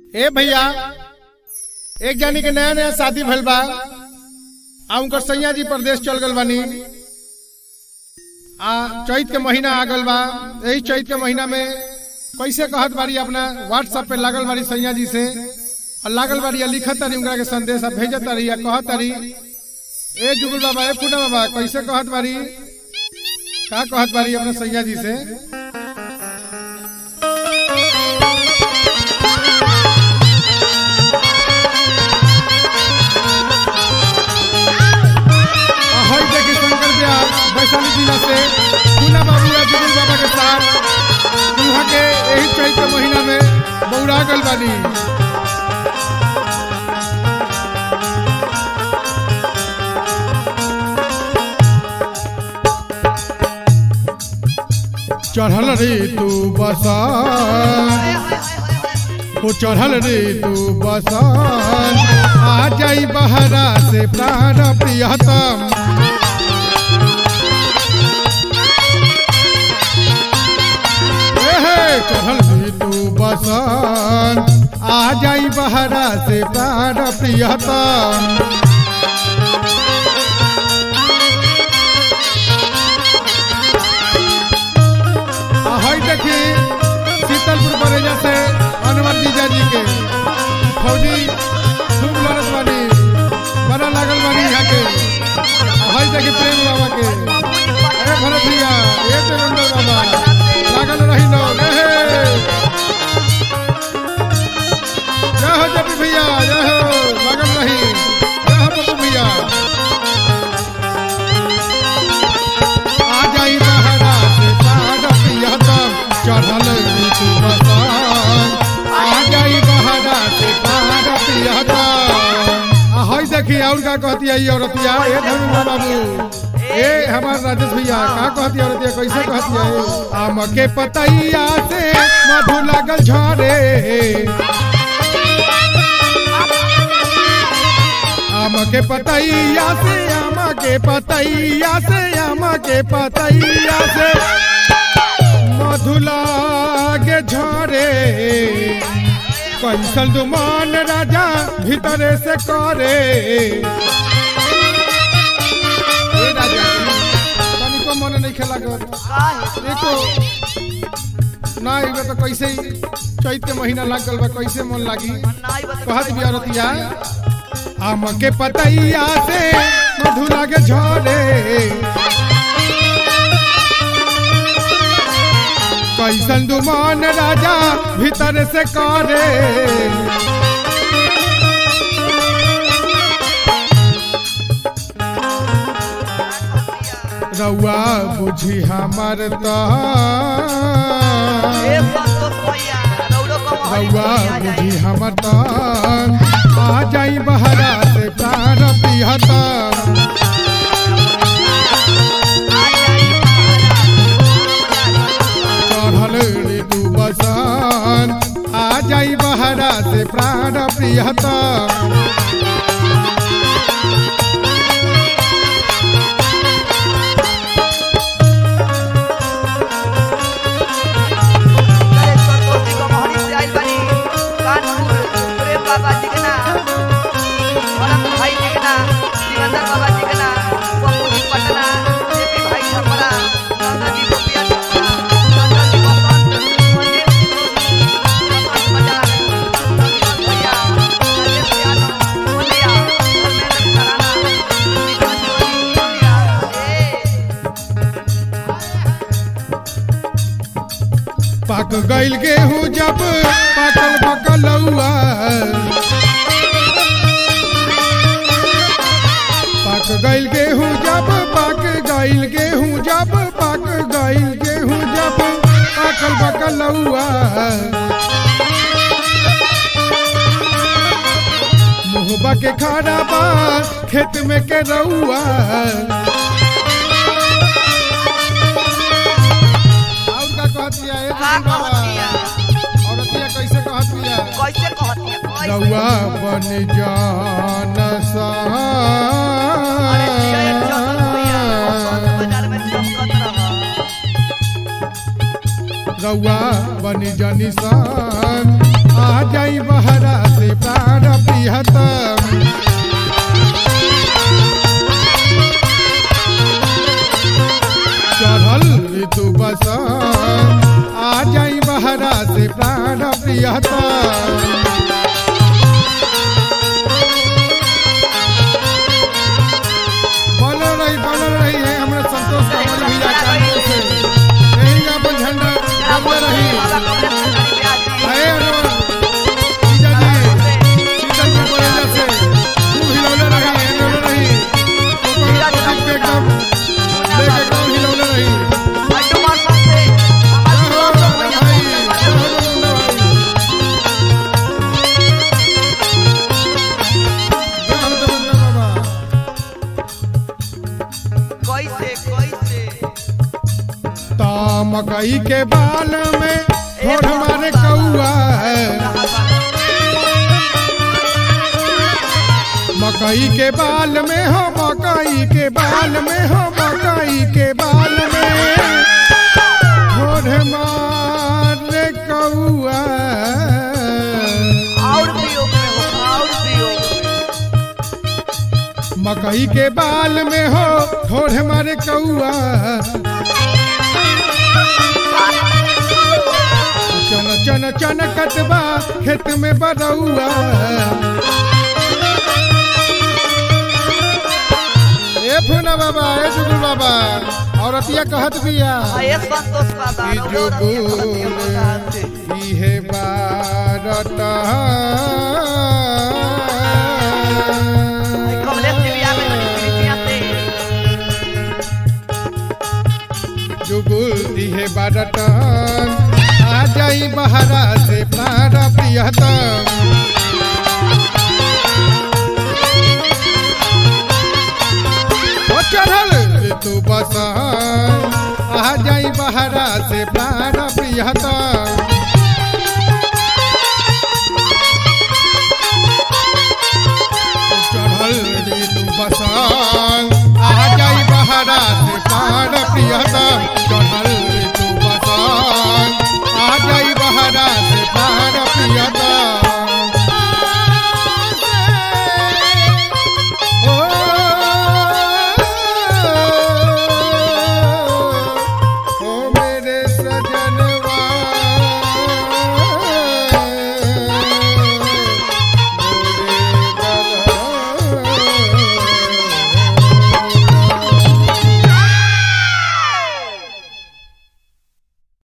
ए भैया एक जानी के नया नया शादी भइल बा आ उनकर सैया जी प्रदेश चल गल बानी आ चैत के महीना आ गल बा यही चैत के महीना में कैसे कहत बारी अपना व्हाट्सएप पे लागल बारी सैया जी से और लागल बारी आ लिखत तारी उनका के संदेश आ भेजत तारी आ कहत तारी ए जुगुल बाबा ए पूना बाबा कैसे कहत बारी का कहत बारी अपने सैया जी से हई देखी शंकर ब्यास वैशाली जिला से पूना बाबू या जुगुल बाबा के साथ वहाँ के यही चैत के महीना में बौरा गल बानी चढ़ल रे तू बसा हो चढ़ल रे तू बसन आ जाई बहरा से प्राण प्रियतम ए हे, चढ़ल रे तू बसन आ जाई बहरा से प्राण प्रियतम आ हई देखी शीतलपुर बरेजा से अनवर जीजा जी के फौजी खूब लड़त बानी बड़ा लागल बानी यहाँ के आ हई देखी प्रेम बाबा के अरे भरत भैया ए देवेंद्र बाबा लागल रही लोग ए हे। जय हो जपी भैया जय हो लागल रही जय हो पप्पू भैया आ जाई बहरा से पार पियतम चढ़ल ऋतु बसन आ जाई बहरा से पार पियतम आ हई देखी और का कहती है ये औरतिया ए धनु बाबू ए हमार राजेश भैया का कहती है औरतिया कैसे कहती है आम के पतैया से मधु लागल झरे आम के पतैया से आम के पतैया से आम के पतैया से मधुला के झरे कैसल दुमान राजा भीतरे से करे ए राजा तनिको मन नहीं खेला कर देखो ना एगो तो कैसे ही चैत के महीना लाग गल बा कैसे मन लागी कहत भी औरतिया आम के पतैया से मधु लागे झरे कैसन दुमान राजा भीतर से करे रउआ बुझी हमर तो रउआ बुझी हमर तो आ जाई बहरा से प्राण पिहता चढ़ल ऋतु बसन आ जाई बहरा से प्राण प्रियता पक गईल गेहूं जब पकल पकलौआ पक गईल गेहूं जब पक गईल गेहूं जब पक गईल गेहूं जब पकल पकलौआ मुहबा के खाड़ा बा खेत में के रउआ और का कहती है ए का बाबा कहतिया? औरतिया कैसे कहती है कैसे कहती है कैसे? रउआ बन जान अरे जिया एक चक्कर भैया, औसत बाजार में चमकत रहा। रउआ बन जानी सान आ जाई बहरा से प्राण प्रियतम चढ़ल ऋतु बसंत आ जाई बहरा से प्राण प्रियतम बनल रही बनल रही है हमरा संतोष का मन भी कानपुर से यही अपन झंडा बनल रही अरे अरे जीजा जी शीतल के बरेजा से खूब हिलौले रही हिलौले रही ऊपर प्रदीप के एकदम लेके एकदम हिलौले रही जय हो भाई जय हो रघुनंदन भाई जय हो रघुनंदन बाबा ता मकई के बाल में होठ मारे कौआ है मकई के बाल में हो मकई के बाल में हो मकई के बाल में होठ मारे कौआ मकई के बाल में हो होठ मारे कौआ चन चन चन कटबा खेत में बरौआ ए फूना बाबा ए जुगुल बाबा औरतिया कहत बिया कि जुगुल इहे बारत जुगुल इहे बारत आ जाई बहरा से प्राण प्रियतम ओ चढ़ल ऋतु बसंत आ जाई बहरा से प्राण प्रियतम चढ़ल ऋतु बसंत आ जाई बहरा से प्राण प्रियतम चढ़ल ऋतु बसंत आ जाई बहरा से प्राण प्रियतम ओ, ओ मेरे सजन